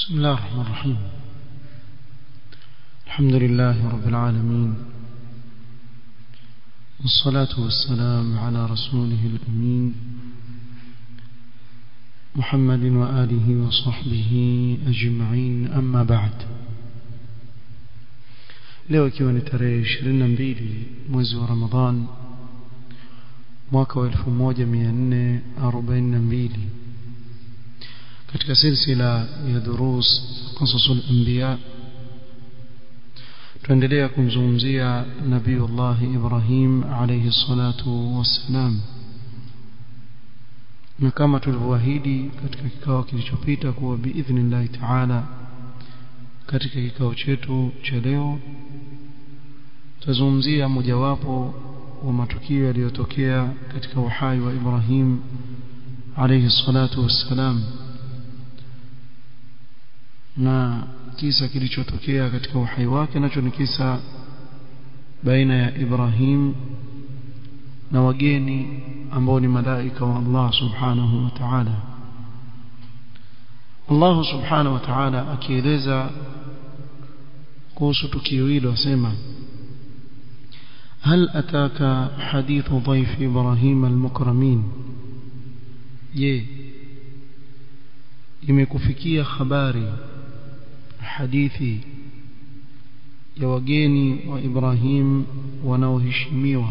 بسم الله الرحمن الرحيم الحمد لله رب العالمين والصلاة والسلام على رسوله الأمين محمد وآله وصحبه أجمعين أما بعد leo ikiwa ni tarehe 22 mwezi wa Ramadhan mwaka wa 1442 katika silsila ya durus qasasul anbiya tuendelea kumzungumzia nabiiullah Ibrahim alayhi salatu wassalam na kama tulivyoahidi katika kikao kilichopita kuwa biidhnillahi taala katika kikao chetu cha leo tutazungumzia mojawapo wa matukio yaliyotokea katika uhai wa Ibrahim alayhi salatu wassalam na kisa kilichotokea katika uhai wake nacho ni kisa baina ya Ibrahim na wageni ambao ni malaika wa Allah subhanahu wa ta'ala Allah subhanahu wa ta'ala akieleza kuhusu tukio hilo asema هل أتاك حديث ضيف إبراهيم المكرمين je imekufikia habari hadithi ya wageni wa Ibrahim wanaoheshimiwa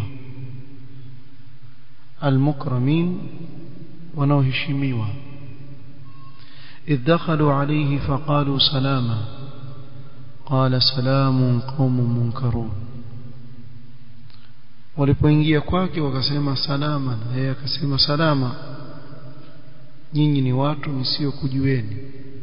المكرمين wanaoheshimiwa إذ دخلوا عليه فقالوا سلاما قال سلام قوم منكرون walipoingia kwake wakasema salama na yeye akasema salama nyinyi ni watu nisiokujueni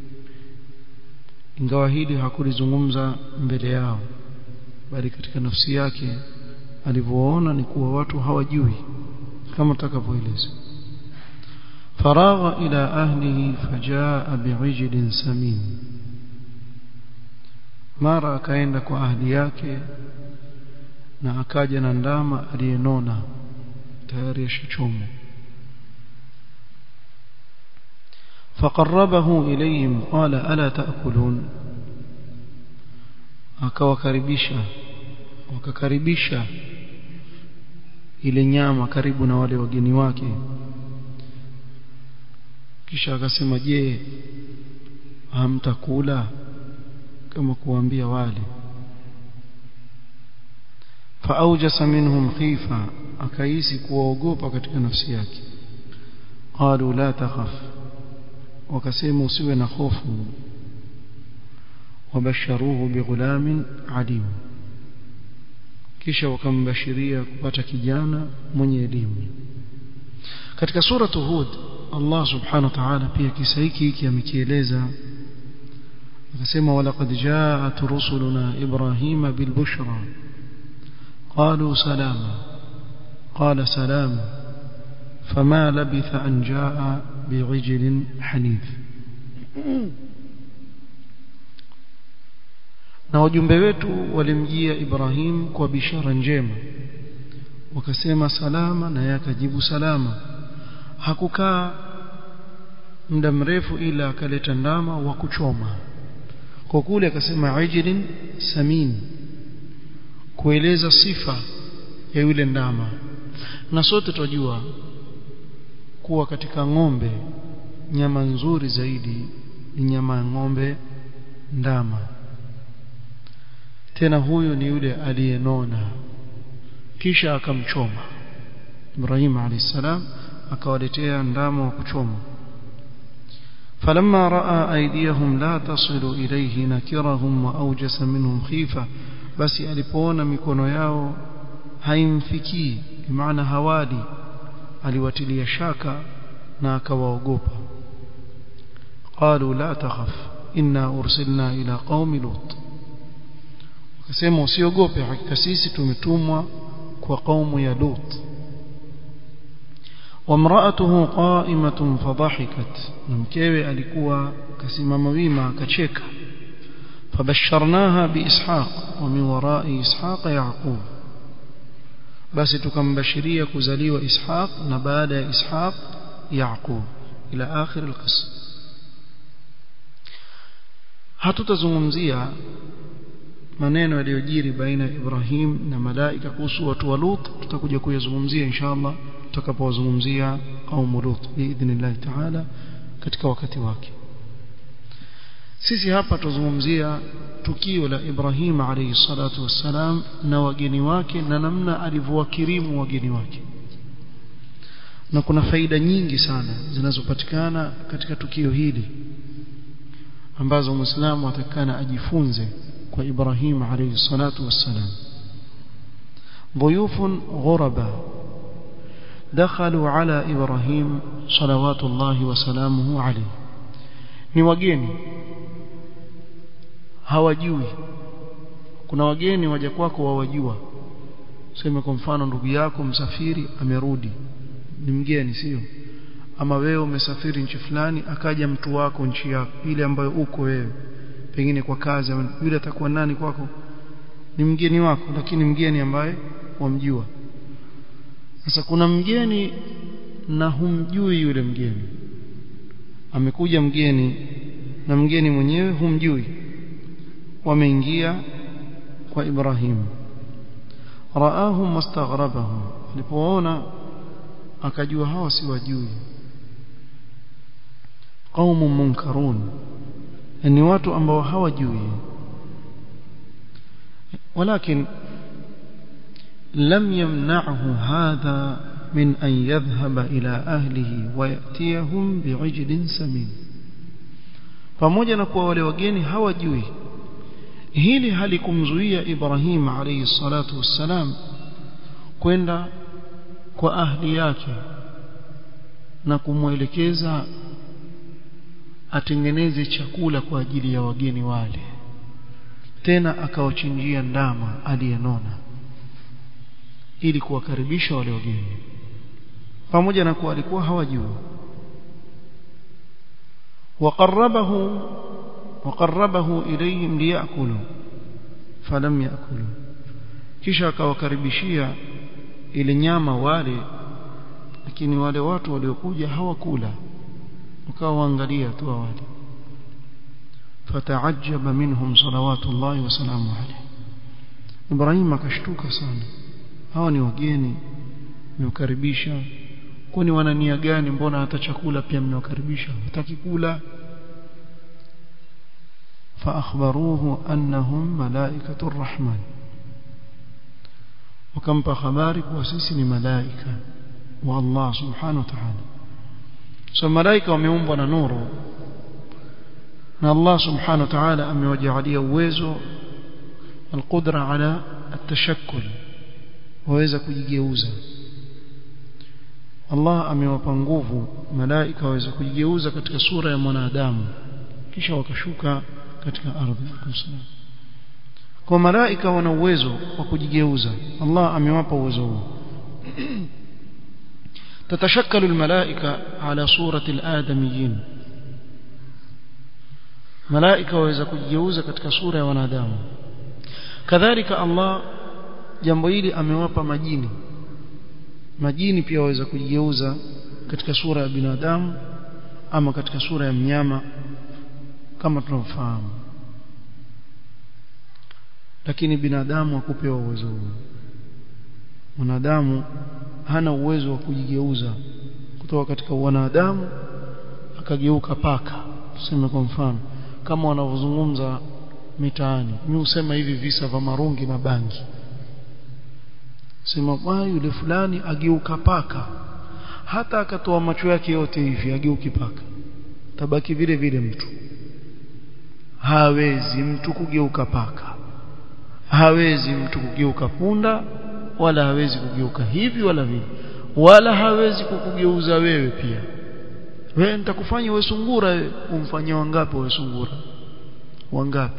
ingawa hili hakulizungumza mbele yao bali katika nafsi yake alivyoona ni kuwa watu hawajui kama tutakavyoeleza faragha ila ahlihi fajaa bi'ijlin samin mara akaenda kwa ahli yake na akaja na ndama aliyenona tayari ashachomwa فقربه إليهم قال ألا تأكلون akawakaribisha wakakaribisha ile nyama karibu na wale wageni wake kisha akasema je hamtakula kama kuambia wale فأوجس منهم خيفة akaisi kuwaogopa katika nafsi yake qalu la takhaf wakasema usiwe na hofu wabasharuhu bighulamin alim kisha wakambashiria kupata kijana mwenye elimu katika sura Hud Allah subhanahu wa ta'ala pia kisa hiki hiki amekieleza akasema walaqad ja'at rusuluna ibrahima bilbushra قالوا سلاما قال سلام فما لبث أن جاء بعجل حنيف na wajumbe wetu walimjia Ibrahim kwa bishara njema wakasema salama na yeye akajibu salama hakukaa muda mrefu ila akaleta ndama wa kuchoma kwa kule akasema ajilin samin kueleza sifa ya yule ndama na sote tunajua kuwa katika ng'ombe nyama nzuri zaidi ni nyama ya ng'ombe ndama tena huyu ni yule aliyenona kisha akamchoma Ibrahim alayhisalam akawaletea ndama wa kuchoma فلما راى ايديهم لا تصل اليه نكرهم واوجس منهم خيفه basi alipoona mikono yao haimfikii maana hawali aliwatilia shaka na akawaogopa qalu la takhaf inna ursilna ila qaumi lut akasema usiogope hakika sisi tumetumwa kwa kaumu ya lut وامراته قائمة فضحكت مكيوي alikuwa kasimama wima akacheka فبشرناها بإسحاق ومن وراء إسحاق يعقوب بس تكمبشرية كزلي وإسحاق نباد إسحاق يعقوب إلى آخر القصة hatutazungumzia maneno yaliyojiri baina ya Ibrahim na malaika kuhusu watu wa Lut tutakuja kuyazungumzia inshallah tutakapowazungumzia au Lut biidhnillah taala katika wakati wake sisi hapa tuzungumzia tukio la Ibrahim alayhi salatu wassalam na wageni wake na namna alivyowakirimu wageni wake na kuna faida nyingi sana zinazopatikana katika tukio hili ambazo muislamu atakana ajifunze kwa Ibrahim alayhi salatu wassalam ضيوف غرباء دخلوا على إبراهيم صلوات الله وسلامه عليه ni wageni hawajui kuna wageni waja kwako wawajua sema kwa mfano ndugu yako msafiri amerudi ni mgeni sio ama wewe umesafiri nchi fulani akaja mtu wako nchi yako ile ambayo uko wewe pengine kwa kazi yule atakuwa nani kwako ni mgeni wako lakini mgeni ambaye wamjua sasa kuna mgeni na humjui yule mgeni amekuja mgeni na mgeni mwenyewe humjui wameingia kwa Ibrahim raahum wastaghrabahum alipoona akajua hawa si wajui qaumun munkarun ni watu ambao hawajui ولكن لم يمنعه هذا من أن يذهب إلى أهله ويأتيهم بعجل سمين pamoja na kuwa wale wageni hawajui hili halikumzuia Ibrahim alayhi salatu wassalam kwenda kwa ahli yake na kumwelekeza atengeneze chakula kwa ajili ya wageni wale tena akawachinjia ndama aliyenona ili kuwakaribisha wale wageni pamoja na kuwa alikuwa hawajui وقربه وقربه إليهم ليأكلوا فلم يأكلوا kisha akawakaribishia ile nyama wale lakini wale watu waliokuja hawakula ukawaangalia tu wale fataajaba minhum salawatullahi wasalamu alayhi Ibrahim akashtuka sana hawa ni wageni mmewakaribisha kwani wana nia gani mbona hata chakula pia mmewakaribisha hataki kula فأخبروه أنهم ملائكة الرحمن وكم خبارك وسيسن ملائكة والله سبحانه وتعالى so malaika wameumbwa na nuru na Allah subhanahu wa ta'ala amewajalia uwezo alqudra ala atashakkul waweza kujigeuza Allah amewapa nguvu malaika waweza kujigeuza katika sura ya mwanadamu kisha wakashuka katika ardhi kwa malaika wana uwezo wa kujigeuza Allah amewapa uwezo huo تتشكل الملائكة على صورة الآدميين ملائكة waweza kujigeuza katika sura ya wanadamu kadhalika Allah jambo hili amewapa majini majini pia waweza kujigeuza katika sura ya binadamu ama katika sura ya mnyama kama tunavyofahamu lakini binadamu hakupewa uwezo huo mwanadamu hana uwezo wa kujigeuza kutoka katika wanadamu akageuka paka tuseme kwa mfano kama wanavyozungumza mitaani mimi husema hivi visa vya marungi na bangi sema bwana yule fulani ageuka paka hata akatoa macho yake yote hivi ageuki paka tabaki vile vile mtu hawezi mtu kugeuka paka hawezi mtu kugeuka punda wala hawezi kugeuka hivi wala vile wala hawezi kukugeuza wewe pia wewe nitakufanya wewe sungura wewe umfanyia wangapi wewe sungura wangapi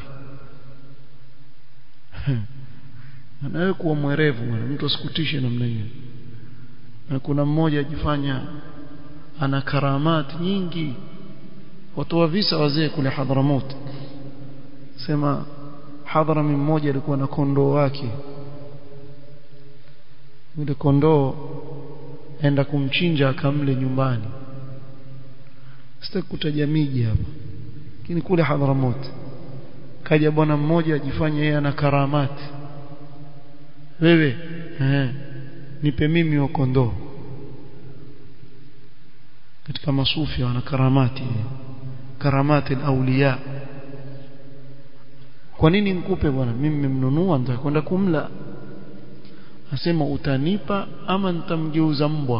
anawe kuwa mwerevu bwana mtu asikutishe namna hiyo na kuna mmoja ajifanya ana karamati nyingi watoa visa wazee kule Hadramaut sema Hadrami mmoja alikuwa na kondoo wake yule kondoo enda kumchinja akamle nyumbani sitaki kutaja miji hapa lakini kule Hadramaut kaja bwana mmoja ajifanya yeye ana karamati wewe eh nipe mimi wa kondoo katika masufi wana karamati karamati auliya kwa nini nikupe bwana mimi nimemnunua nitakwenda kumla asema utanipa ama nitamgeuza mbwa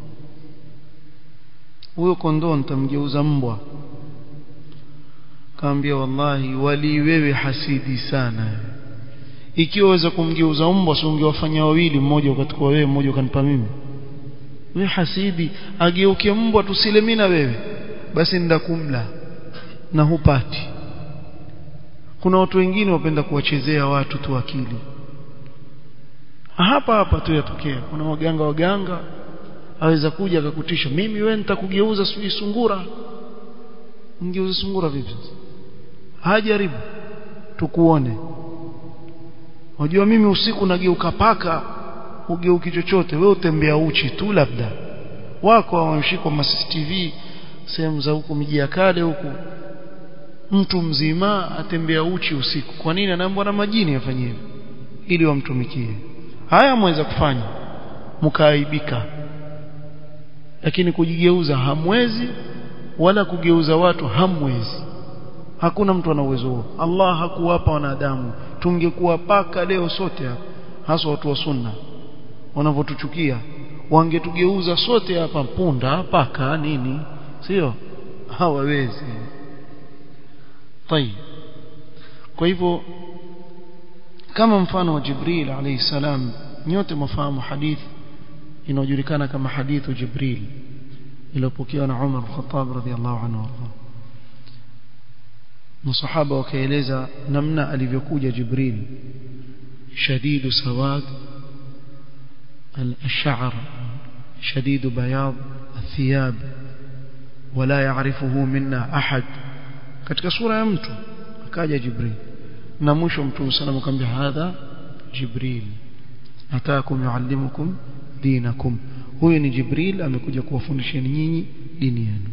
huyo kondoo nitamgeuza mbwa kaambia wallahi wali wewe hasidi sana ikiwa waweza kumgeuza mbwa si ungewafanya wawili mmoja ukachukua wewe mmoja ukanipa mimi wewe hasidi ageuke mbwa tusile mimi na wewe basi ndakumla na hupati kuna watu wengine wapenda kuwachezea watu tu akili hapa hapa tu yatokea kuna waganga waganga aweza kuja akakutisha mimi wewe nitakugeuza sijui sungura ngeuza sungura vipi hajaribu tukuone Unajua mimi usiku nageuka paka ugeuki chochote wewe utembea uchi tu labda wako wamshikwa ma CCTV sehemu za huko miji ya kale huko mtu mzima atembea uchi usiku kwa nini anaambiwa na majini afanye hivyo ili wamtumikie haya mweza kufanya mkaaibika lakini kujigeuza hamwezi wala kugeuza watu hamwezi hakuna mtu ana uwezo huo Allah hakuwapa wanadamu tungekuwa paka leo sote hapa hasa watu wa sunna wanavyotuchukia wangetugeuza sote hapa punda paka nini sio hawawezi طيب kwa hivyo kama mfano wa Jibril alayhi salam nyote mafahamu hadith inayojulikana kama hadithu Jibril iliyopokewa na Umar al-Khattab radhiyallahu anhu masahaba wakaeleza namna alivyokuja Jibril shadidu sawad al-sha'r shadidu bayad الثياب ولا يعرفه منا أحد katika sura ya mtu akaja Jibril na mwisho mtume sana akamwambia hadha Jibril ataakum yuallimukum dinakum huyu ni Jibril amekuja kuwafundisheni nyinyi dini yenu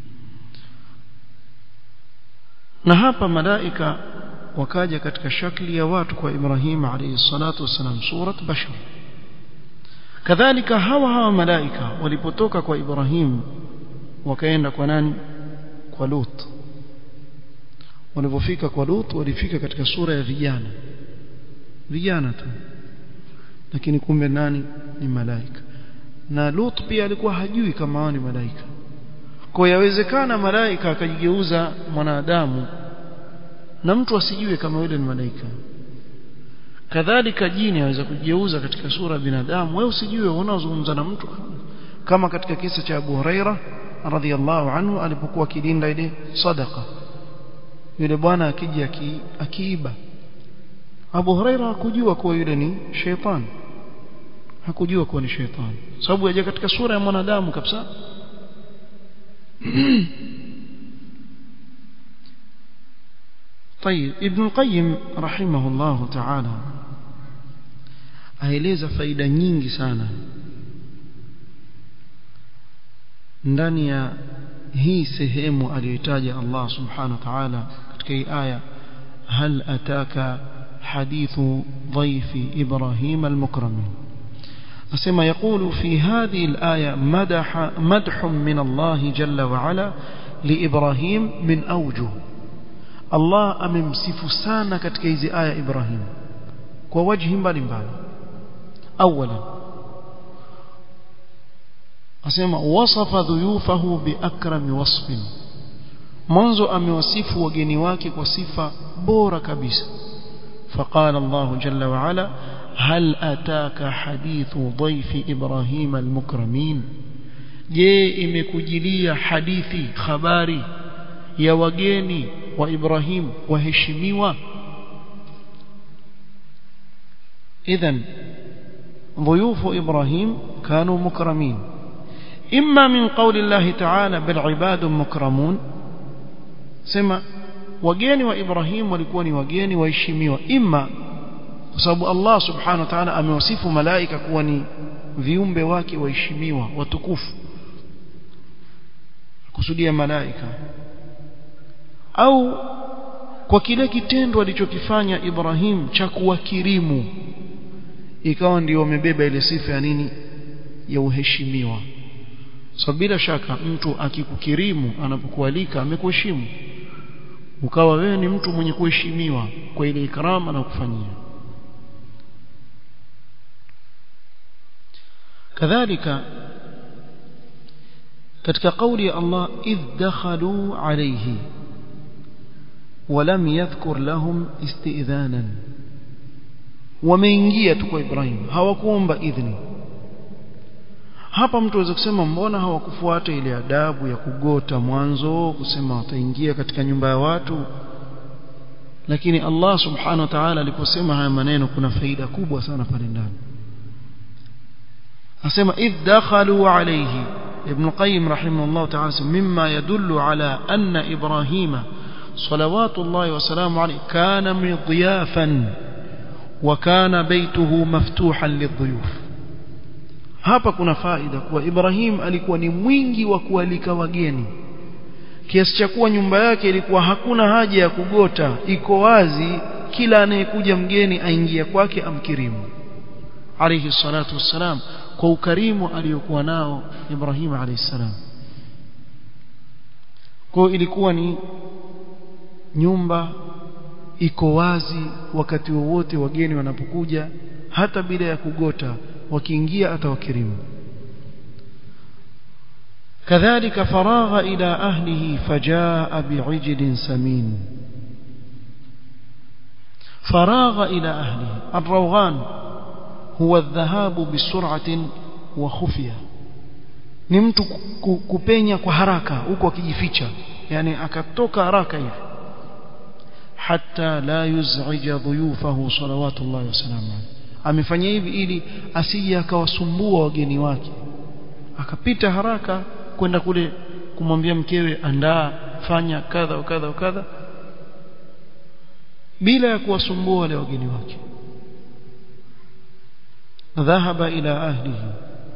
na hapa malaika wakaja katika shakli ya watu kwa Ibrahim alayhi salatu wasalam surat bashar kadhalika hawa hawa malaika walipotoka kwa Ibrahim wakaenda kwa nani kwa Lut walipofika kwa Lut walifika katika sura ya vijana vijana tu lakini kumbe nani ni malaika na Lut pia alikuwa hajui kama hao ni malaika kwa yawezekana malaika akajigeuza mwanadamu na mtu asijue kama yule ni malaika kadhalika jini aweza kujigeuza katika sura ya binadamu wewe usijue unazungumza na mtu kama katika kisa cha Abu Huraira radhiallahu anhu alipokuwa akilinda ile sadaqa yule bwana akija akiiba Abu Huraira hakujua kuwa yule ni sheitan hakujua kuwa ni sheitan sababu yaje katika sura ya mwanadamu kabisa طيب ابن القيم رحمه الله تعالى aeleza faida nyingi sana ndani ya hii sehemu aliyotaja Allah subhanahu wa ta'ala katika hii aya hal ataka hadithu dhaifi Ibrahim al-mukramin asema يقول في هذه الآية مدح مدح من الله جل وعلا لإبراهيم من أوجه الله أممسف سانا katika hizi aya Ibrahim kwa wajhi mbalimbali أولا asema wasafa dhuyufahu biakrami wasfin mwanzo amewasifu wageni wake kwa sifa bora kabisa فقال الله جل وعلا هل أتاك حديث ضيف إبراهيم المكرمين je imekujilia hadithi habari ya wageni wa Ibrahim waheshimiwa idhan ضيوف إبراهيم كانوا مكرمين إما من قول الله تعالى بل عباد مكرمون سما wageni wa Ibrahim walikuwa ni wageni waheshimiwa imma kwa sababu Allah subhanahu wa ta'ala amewasifu malaika kuwa ni viumbe wake waheshimiwa watukufu kusudia malaika au kwa kile kitendo alichokifanya Ibrahim cha kuwakirimu ikawa ndio wamebeba ile sifa ya nini ya uheshimiwa so bila shaka mtu akikukirimu anapokualika amekuheshimu ukawa wewe ni mtu mwenye kuheshimiwa kwa ile ikrama na kufanyia kadhalika katika kauli ya Allah idh dakhalu alayhi ولم يذكر لهم استئذانا wameingia tu kwa Ibrahim hawakuomba idhni hapa mtu aweza kusema mbona hawakufuata ile adabu ya kugota mwanzo kusema wataingia katika nyumba ya watu lakini Allah subhanahu wa ta'ala aliposema haya maneno kuna faida kubwa sana pale ndani asema idh dakhalu alayhi ibn qayyim rahimahullah ta'ala mimma yadullu ala anna ibrahima صلوات الله وسلامه عليه كان مضيافا وكان بيته مفتوحا للضيوف hapa kuna faida kuwa Ibrahim alikuwa ni mwingi wa kualika wageni kiasi cha kuwa nyumba yake ilikuwa hakuna haja ya kugota iko wazi kila anayekuja mgeni aingia kwake amkirimu alayhi salatu wassalam kwa ukarimu aliyokuwa nao Ibrahim alayhi salam kwa ilikuwa ni nyumba iko wazi wakati wowote wageni wanapokuja hata bila ya kugota wakiingia atawakirimu كذلك فراغ إلى أهله فجاء بعجل سمين فراغ إلى أهله الروغان هو الذهاب بسرعة وخفية نمت كبينيا كهراكا huko akijificha yani akatoka haraka hivi hatta la yuz'ija dhuyufahu salawatullahi wasallam amefanya hivi ili asije akawasumbua wageni wake akapita haraka kwenda kule kumwambia mkewe andaa fanya kadha kadha kadha bila ya kuwasumbua wale wageni wake ذهب إلى أهله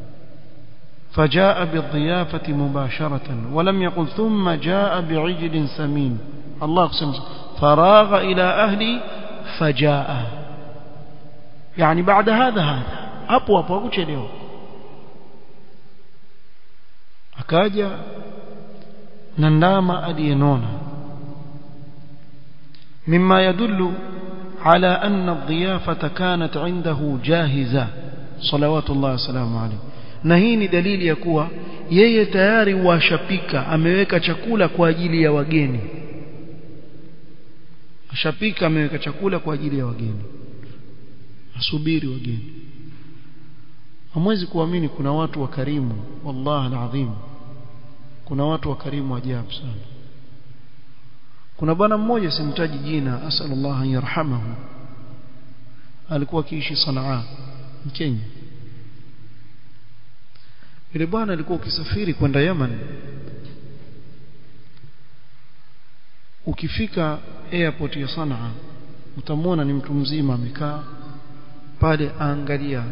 فجاء بالضيافة مباشرة ولم يقل ثم جاء بعجل سمين الله قسم فراغ إلى أهلي فجاء يعني بعد هذا هذا hapo hapo hakuchelewa akaja na ndama aliyenona مما يدل على أن الضيافة كانت عنده جاهزة صلوات الله وسلامه عليه na hii ni dalili ya kuwa yeye tayari washapika ameweka chakula kwa ajili ya wageni ashapika ameweka chakula kwa ajili ya wageni asubiri wageni hamwezi kuamini kuna watu wakarimu wallahi alazim kuna watu wakarimu ajabu sana kuna bwana mmoja simtaji jina asallallahu an yarhamahu alikuwa akiishi Sanaa Kenya yule bwana alikuwa ukisafiri kwenda Yemen ukifika airport ya Sanaa utamwona ni mtu mzima amekaa pale aangalia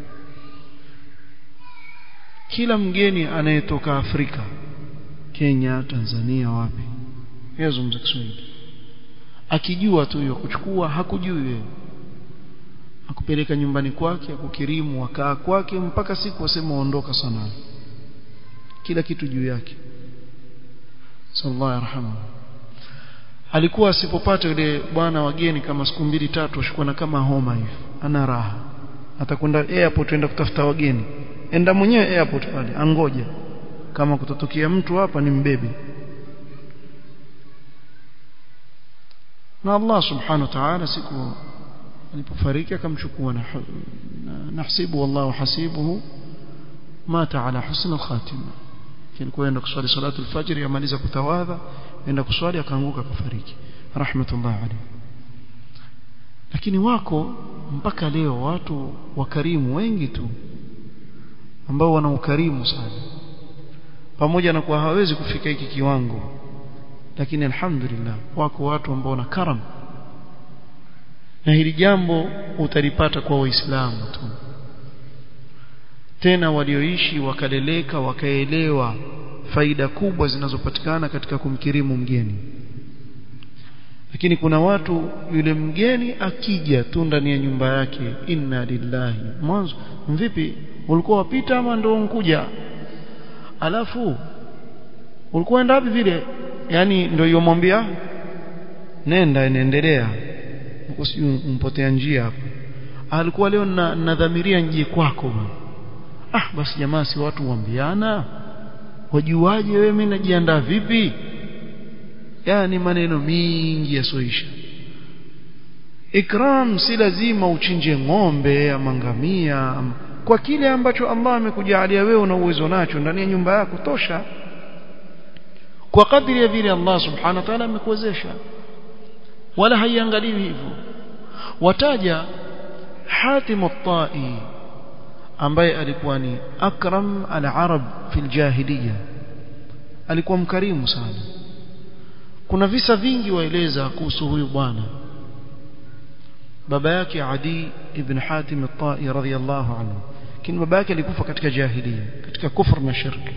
kila mgeni anayetoka Afrika Kenya Tanzania wapi yazungumza Kiswahili akijua tu hiyo kuchukua hakujui wewe akupeleka nyumbani kwake akukirimu wakaa kwake mpaka siku wasema ondoka sana kila kitu juu yake sallallahu alaihi alikuwa asipopata yule bwana wageni kama siku mbili tatu ashukua na kama homa hivi ana raha atakwenda airport enda kutafuta wageni enda mwenyewe airport pale angoja kama kutotokea mtu hapa ni mbebe na Allah subhanahu wa ta'ala siku alipofariki akamchukua na nahsibu wallahu hasibuhu mata ala husn al-khatima kilikuwa enda kuswali salatu al-fajr yamaliza kutawadha enda kuswali akaanguka akafariki rahmatullah alayhi lakini wako mpaka leo watu wakarimu wengi tu ambao wana ukarimu sana pamoja na kuwa hawezi kufika hiki kiwango lakini alhamdulillah wako watu ambao wana karam na hili jambo utalipata kwa waislamu tu tena walioishi wakaleleka wakaelewa faida kubwa zinazopatikana katika kumkirimu mgeni lakini kuna watu yule mgeni akija tu ndani ya nyumba yake inna lillahi mwanzo vipi ulikuwa wapita ama ndio unkuja alafu ulikuwa enda wapi vile yani ndio yomwambia nenda inaendelea huko si umpotea njia hapo alikuwa leo na nadhamiria njie kwako ah basi jamaa si watu waambiana wajuaje wewe mimi najiandaa vipi yani maneno mingi yasoisha ikram si lazima uchinje ng'ombe ama ngamia ama kwa kile ambacho Allah amekujalia wewe una uwezo nacho ndani ya nyumba yako tosha kwa kadri ya vile Allah subhanahu wa ta'ala amekuwezesha wala haiangaliwi hivyo wataja Hatim at-Tai ambaye alikuwa ni akram al-arab fi al-jahiliya alikuwa mkarimu sana kuna visa vingi waeleza kuhusu huyu bwana baba yake Adi ibn Hatim at-Tai radhiyallahu anhu lakini baba yake alikufa katika jahiliya katika kufur na shirki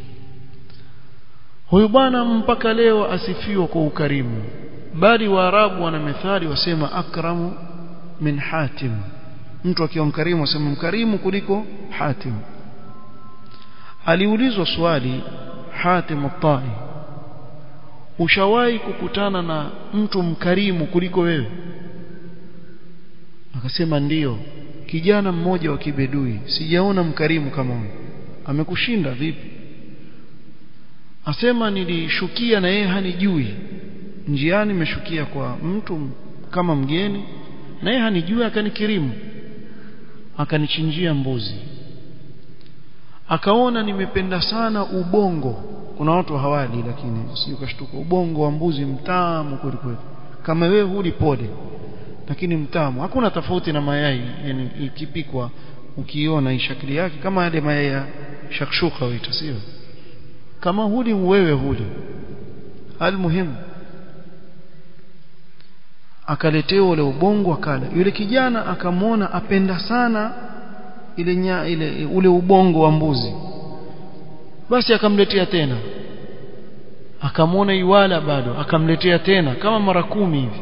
huyu bwana mpaka leo asifiwa kwa ukarimu bali waarabu wana methali wasema akramu min hatim mtu akiwa mkarimu wasema mkarimu kuliko hatim aliulizwa swali hatim at-tai ushawahi kukutana na mtu mkarimu kuliko wewe akasema ndiyo kijana mmoja wa kibedui sijaona mkarimu kama huyo amekushinda vipi asema nilishukia na yeye hanijui njiani nimeshukia kwa mtu kama mgeni na yeye hanijui akanikirimu akanichinjia mbuzi akaona nimependa sana ubongo kuna watu hawali lakini si ukashtuka ubongo wa mbuzi mtamu kweli kweli kama wewe huli pole lakini mtamu hakuna tofauti na mayai yani ikipikwa ukiona hii shakli yake kama yale mayai ya shakshuka waita sio kama huli wewe huli almuhimu akaletewa ule ubongo akala yule kijana akamwona apenda sana ile nya, ile ule ubongo wa mbuzi basi akamletea tena akamwona iwala bado akamletea tena kama mara kumi hivi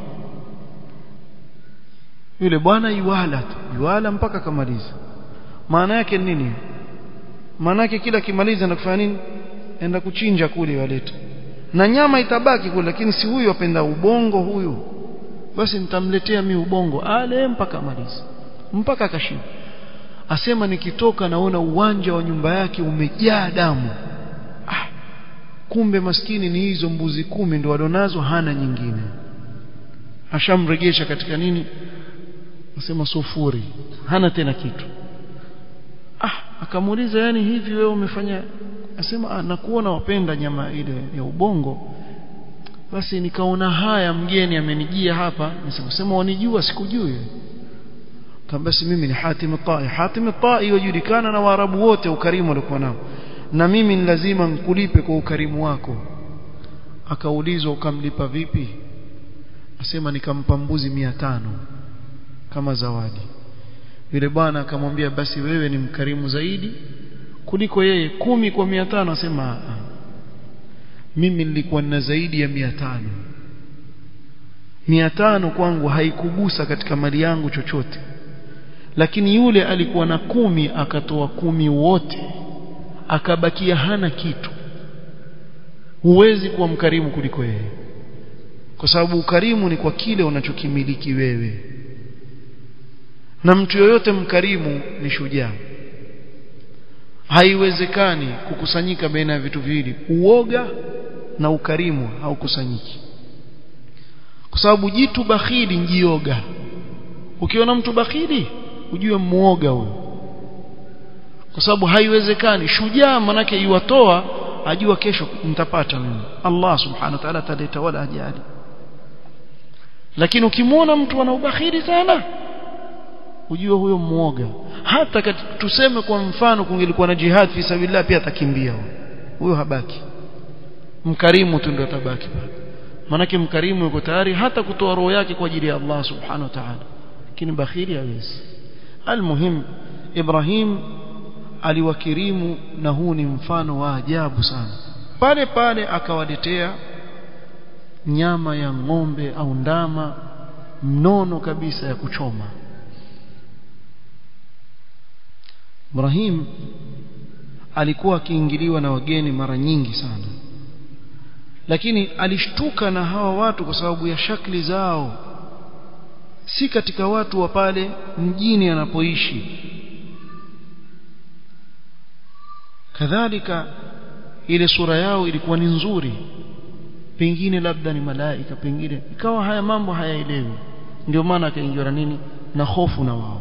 yule bwana iwala tu iwala mpaka akamaliza maana yake nini maana yake kila kimaliza na kufanya nini enda kuchinja kule waleta na nyama itabaki kule lakini si huyu apenda ubongo huyu basi nitamletea mi ubongo ale mpaka amalize mpaka akashiba asema nikitoka naona uwanja wa nyumba yake umejaa damu ah, kumbe maskini ni hizo mbuzi kumi ndo walionazo hana nyingine ashamregesha katika nini asema sufuri hana tena kitu ah akamuuliza yani hivi wewe umefanya asema ah, nakuona wapenda nyama ile ya ubongo basi nikaona haya mgeni amenijia hapa nisema wanijua sikujui kama basi mimi ni Hatim at-Tai Hatim at-Tai wajulikana na Waarabu wote ukarimu walikuwa nao na mimi ni lazima nikulipe kwa ukarimu wako akaulizwa ukamlipa vipi asema nikampa mbuzi mia tano kama zawadi yule bwana akamwambia basi wewe ni mkarimu zaidi kuliko yeye kumi kwa mia tano asema mimi nilikuwa na zaidi ya mia tano mia tano kwangu haikugusa katika mali yangu chochote lakini yule alikuwa na kumi akatoa kumi wote akabakia hana kitu huwezi kuwa mkarimu kuliko yeye kwa sababu ukarimu ni kwa kile unachokimiliki wewe na mtu yoyote mkarimu ni shujaa haiwezekani kukusanyika baina ya vitu viwili uoga na ukarimu haukusanyiki kwa sababu jitu bakhili njioga ukiona mtu bakhili ujue muoga huyo kwa sababu haiwezekani shujaa manake iwatoa ajua kesho nitapata mimi Allah subhanahu wa ta'ala ataleta wala ajali lakini ukimwona mtu ana ubakhili sana ujue huyo muoga hata kati, tuseme kwa mfano kungelikuwa na jihad fi sabilillah pia atakimbia huyo habaki mkarimu tu ndio atabaki pale manake mkarimu yuko tayari hata kutoa roho yake kwa ajili ya Allah subhanahu wa ta'ala lakini bakhili hawezi almuhim Ibrahim aliwakirimu na huu ni mfano wa ajabu sana pale pale akawaletea nyama ya ng'ombe au ndama mnono kabisa ya kuchoma Ibrahim alikuwa akiingiliwa na wageni mara nyingi sana lakini alishtuka na hawa watu kwa sababu ya shakli zao si katika watu wa pale mjini anapoishi kadhalika ile sura yao ilikuwa ni nzuri pengine labda ni malaika pengine ikawa haya mambo hayaelewi ndio maana akaingiwa na nini na hofu na wao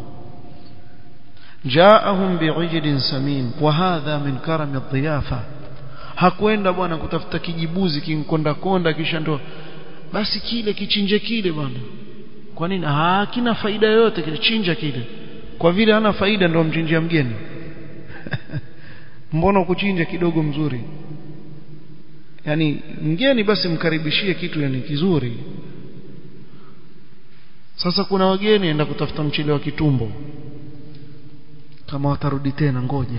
jaahum bi'ijlin samin wa hadha min karami dhiyafa hakwenda bwana kutafuta kijibuzi kinkonda konda kisha ndo basi kile kichinje kile bwana kwa nini hakina faida yoyote kile chinja kile kwa vile hana faida ndio mchinjia mgeni mbona kuchinja kidogo mzuri yani mgeni basi mkaribishie kitu yani kizuri sasa kuna wageni enda kutafuta mchele wa kitumbo kama watarudi tena ngoja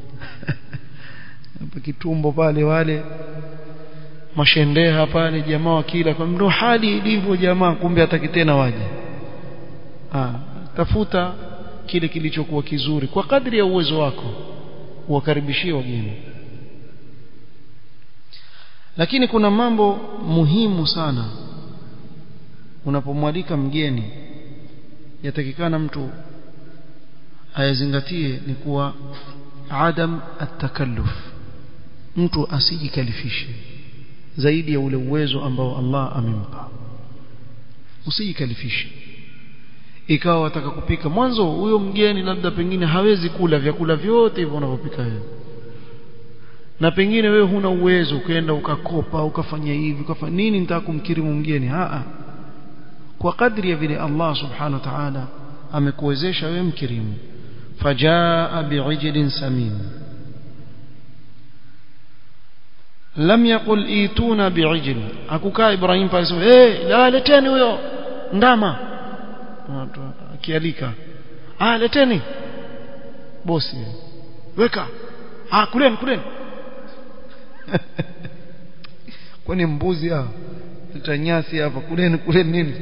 hapa kitumbo pale wale mashendeha pale jamaa wakila kwa ndo hali ilivyo jamaa kumbe hataki tena waje ah tafuta kile kilichokuwa kizuri kwa kadri ya uwezo wako uwakaribishie wageni lakini kuna mambo muhimu sana unapomwalika mgeni yatakikana mtu ayazingatie ni kuwa adam atakalluf mtu asijikalifishe zaidi ya ule uwezo ambao Allah amempa usijikalifishe ikawa wataka kupika mwanzo huyo mgeni labda pengine hawezi kula vyakula vyote hivyo unavyopika wewe na pengine wewe huna uwezo ukaenda ukakopa ukafanya hivi ukafanya nini nitaka kumkirimu mgeni a kwa kadri ya vile Allah subhanahu wa ta'ala amekuwezesha wewe mkirimu fajaa bi'ijlin samin lam yaqul ituna bi'ijl akukaa Ibrahim pale sema eh la leteni huyo ndama akialika ah leteni bosi weka ah kuleni kuleni kwani mbuzi hao tutanyasi hapa kuleni kuleni nini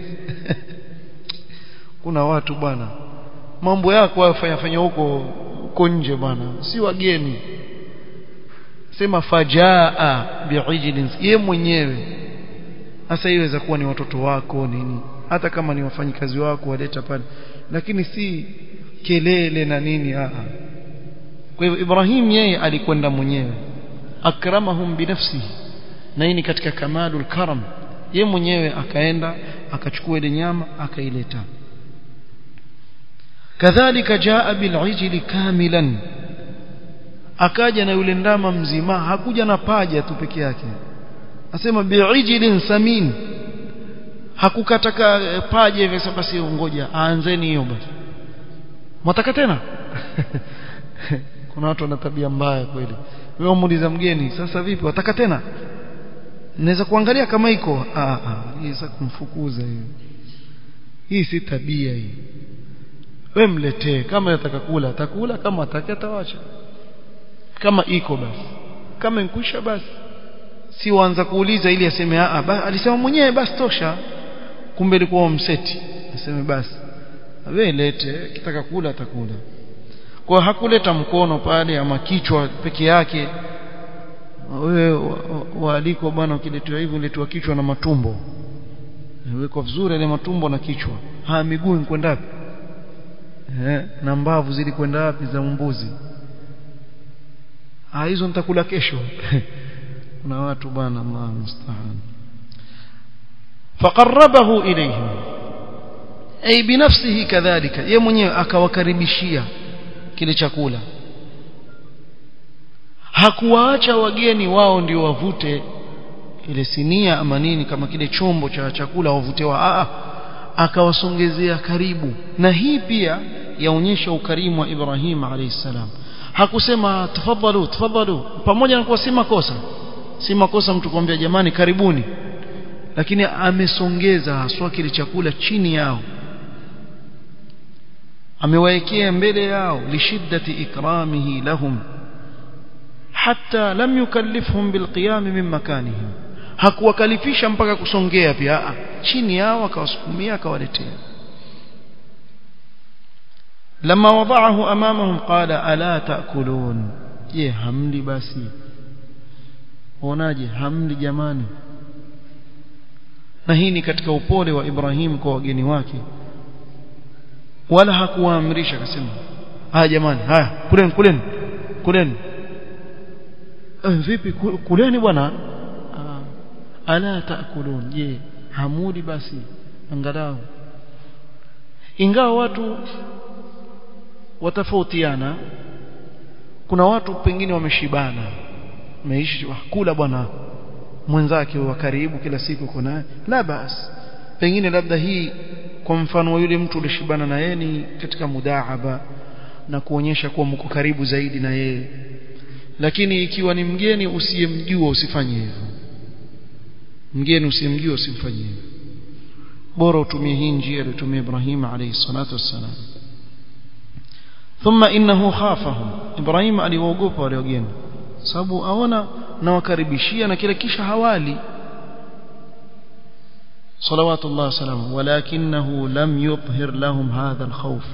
kuna watu bwana mambo yako wafanya fanya huko huko nje bwana si wageni sema fajaa bi'ijlin ye mwenyewe sasa iweza kuwa ni watoto wako nini hata kama ni wafanyikazi wako waleta pale lakini si kelele na nini a kwa hivyo Ibrahim yeye alikwenda mwenyewe akramahum binafsihi na hii ni katika kamalul karam ye mwenyewe akaenda akachukua ile nyama akaileta kadhalika jaa bil'ijli kamilan akaja na yule ndama mzima hakuja na paja tu peke yake asema bi'ijlin samin hakukataka paja hivi sasa basi ngoja aanzeni hiyo basi mwataka tena kuna watu wana tabia mbaya kweli wewe muuliza mgeni sasa vipi wataka tena naweza kuangalia kama iko ah ah hii sasa kumfukuza hiyo hii si tabia hii wewe mletee kama yataka kula atakula kama ataki atawacha kama iko basi kama inkwisha basi si waanza kuuliza ili aseme a ba, alisema mwenyewe basi tosha kumbe ilikuwa mseti aseme basi wewe lete kitaka kula atakula kwa hakuleta mkono pale ama kichwa peke yake wewe waaliko bwana ukiletewa hivyo uletwa kichwa na matumbo weko vizuri ile matumbo na kichwa ha miguu kwenda wapi eh na mbavu zilikwenda wapi za mbuzi ah hizo nitakula kesho kuna watu bwana Allah musta'an faqarrabahu ilayhim ay binafsihi kadhalika yeye mwenyewe akawakaribishia kile chakula hakuwaacha wageni wao ndio wavute ile sinia ama nini kama kile chombo cha chakula wavutewa a akawasongezea karibu na hii pia yaonyesha ukarimu wa Ibrahim alayhi salam hakusema tafadhalu tafadhalu pamoja na kuwa si makosa si makosa mtu kumwambia jamani karibuni lakini amesongeza haswa kile chakula chini yao amewaekea mbele yao lishiddati ikramihi lahum hatta lam yukallifhum bilqiyam min makanihim hakuwakalifisha mpaka kusongea pia a chini yao akawasukumia akawaletea لما وضعه امامهم قال الا تاكلون je hamli basi waonaje hamli jamani na hii ni katika upole wa Ibrahim kwa wageni wake wala hakuwaamrisha akasema haya jamani haya kuleni kuleni kuleni eh, vipi kuleni bwana ala taakulun je hamudi basi angalau ingawa watu watafautiana kuna watu pengine wameshibana meishi kula bwana mwenzake wa karibu kila siku uko naye la bas pengine labda hii kwa mfano wa yule mtu ulishibana na yeye ni katika mudaaba na kuonyesha kuwa mko karibu zaidi na yeye lakini ikiwa ni mgeni usiyemjua usifanye hivyo mgeni usiyemjua usimfanyie hivyo bora utumie hii njia aliyotumia Ibrahim alayhi salatu wassalam thumma innahu khafahum Ibrahim aliwaogopa wale wageni sababu aona nawakaribishia na kile kisha hawali صلوات الله وسلامه ولكنه لم يظهر لهم هذا الخوف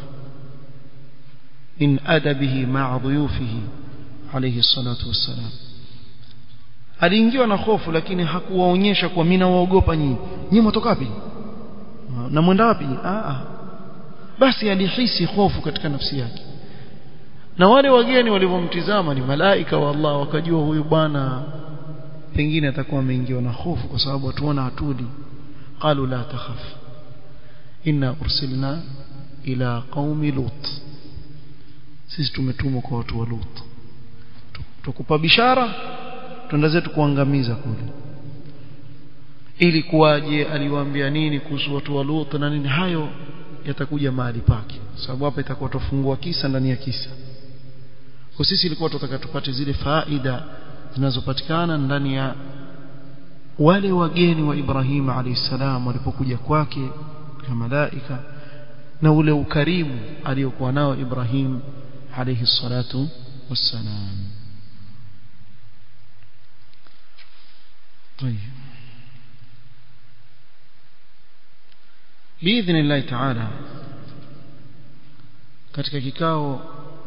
من أدبه مع ضيوفه عليه الصلاة والسلام aliingiwa na hofu lakini hakuwaonyesha kwa mimi nawaogopa nyinyi nyinyi mtoka wapi na mwenda wapi ah basi alihisi hofu katika nafsi yake na wale wageni walivyomtizama ni malaika wa Allah wakajua huyu bwana pengine atakuwa ameingiwa na hofu kwa sababu watuona hatuli qalu la takhaf inna ursilna ila qaumi lut sisi tumetumwa kwa watu wa lut tukupa bishara twenda zetu kuangamiza kule ili kuwaje aliwaambia nini kuhusu watu wa lut na nini hayo yatakuja mahali pake sababu hapa itakuwa tofungua kisa ndani ya kisa kwa sisi ilikuwa tunataka tupate zile faida zinazopatikana ndani ya wale wageni wa Ibrahim alayhisalam walipokuja kwake kama malaika na ule ukarimu aliyokuwa nao Ibrahim alayhi salatu wassalam طيب باذن الله تعالى katika kikao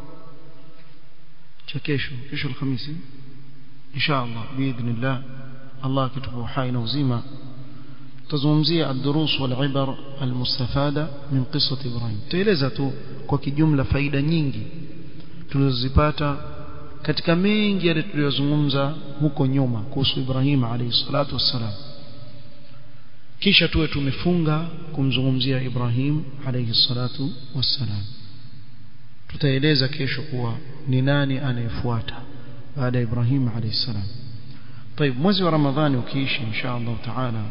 cha kesho kesho alhamisi insha Allah biidhnillah Allah akitupa uhai na uzima tazungumzia ad-durus wal ibar al-mustafada min qissati Ibrahim tueleza tu kwa kijumla faida nyingi tulizozipata katika mengi yale tuliyozungumza huko nyuma kuhusu Ibrahim alayhi salatu wassalam kisha tuwe tumefunga kumzungumzia Ibrahim alayhi salatu wassalam tutaeleza kesho kuwa ni nani anayefuata baada ya Ibrahim alayhi salam طيب mwezi wa Ramadhani ukiishi insha Allah taala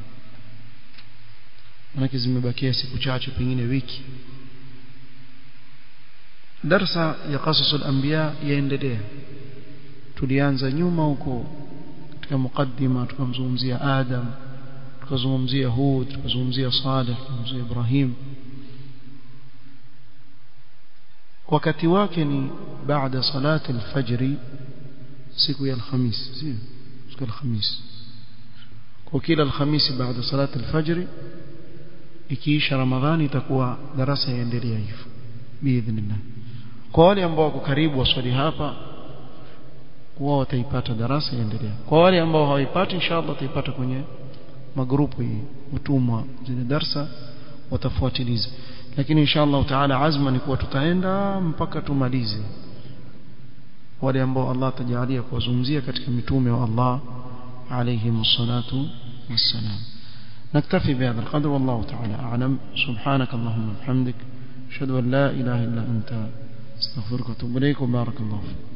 manake zimebakia siku chache pengine wiki darsa ya qasasul anbiya yaendelea tulianza nyuma huko katika mukaddima tukamzungumzia Adam tukazungumzia Hud tukazungumzia Saleh tukazungumzia Ibrahim wakati wake ni baada salati alfajri siku ya alhamis sio siku ya alhamis kwa kila alhamisi baada salati alfajri ikiisha ramadhani itakuwa darasa yaendelea hivyo biidhnillah kwa wale ambao wako karibu waswali hapa wao wataipata darasa yaendelea kwa wale ambao hawaipati inshallah wataipata kwenye magrupu hii utumwa zile darsa watafuatiliza lakini inshallah taala azma ni kuwa tutaenda mpaka tumalize wale ambao Allah tajalia kuwazungumzia katika mitume wa Allah عليهم الصلاة والسلام نكتفي بهذا القدر والله تعالى أعلم سبحانك اللهم وبحمدك أشهد أن لا إله إلا أنت استغفرك وأتوب إليك وبارك الله فيك